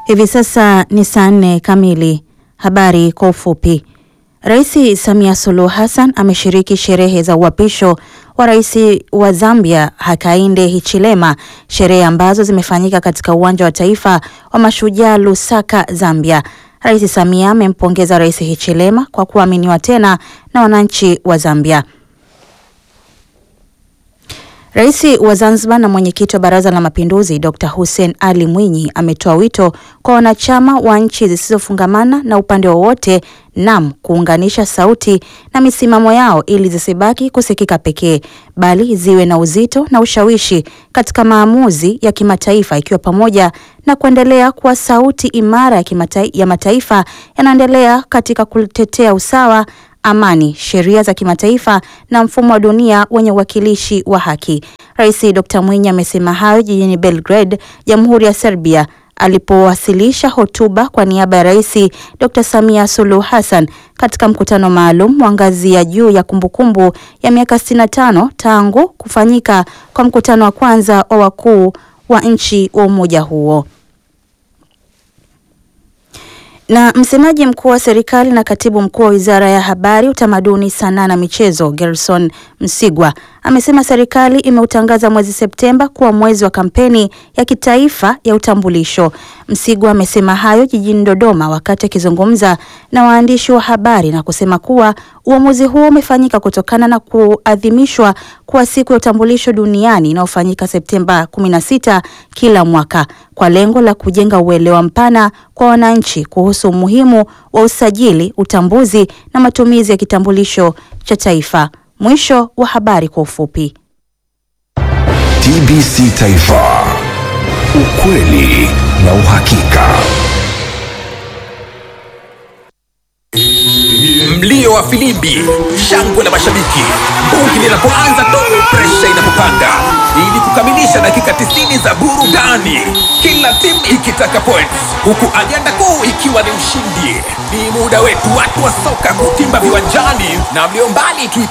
Hivi sasa ni saa nne kamili. Habari kwa ufupi. Rais Samia Suluhu Hassan ameshiriki sherehe za uapisho wa rais wa Zambia Hakainde Hichilema, sherehe ambazo zimefanyika katika uwanja wa taifa wa Mashujaa Lusaka, Zambia. Rais Samia amempongeza Rais Hichilema kwa kuaminiwa tena na wananchi wa Zambia. Rais wa Zanzibar na mwenyekiti wa Baraza la Mapinduzi Dr. Hussein Ali Mwinyi ametoa wito kwa wanachama wa nchi zisizofungamana na upande wowote nam kuunganisha sauti na misimamo yao ili zisibaki kusikika pekee bali ziwe na uzito na ushawishi katika maamuzi ya kimataifa ikiwa pamoja na kuendelea kuwa sauti imara ya, kimata, ya mataifa yanaendelea katika kutetea usawa amani, sheria za kimataifa na mfumo wa dunia wenye uwakilishi wa haki. Rais Dr. Mwinyi amesema hayo jijini Belgrade, Jamhuri ya Serbia alipowasilisha hotuba kwa niaba ya Rais Dr. Samia Suluhu Hassan katika mkutano maalum wa ngazi ya juu ya kumbukumbu ya miaka 65 tangu kufanyika kwa mkutano wa kwanza wa wakuu wa nchi wa umoja huo. Na msemaji mkuu wa serikali na katibu mkuu wa Wizara ya Habari, Utamaduni, Sanaa na Michezo, Gerson Msigwa amesema serikali imeutangaza mwezi Septemba kuwa mwezi wa kampeni ya kitaifa ya utambulisho. Msigwa amesema hayo jijini Dodoma wakati akizungumza na waandishi wa habari na kusema kuwa uamuzi huo umefanyika kutokana na kuadhimishwa kwa siku ya utambulisho duniani inayofanyika Septemba 16 kila mwaka kwa lengo la kujenga uelewa mpana kwa wananchi kuhusu umuhimu wa usajili, utambuzi na matumizi ya kitambulisho cha taifa. Mwisho wa habari kwa ufupi. TBC Taifa, ukweli na uhakika. Mlio wa filimbi, shangwe la mashabiki, bungi linapoanza tu, presha inapopanda, ili kukamilisha dakika 90 za burudani, kila timu ikitaka points, huku ajenda kuu ikiwa ni ushindi. Ni muda wetu watu wa soka kutimba viwanjani, na mlio mbali tuipe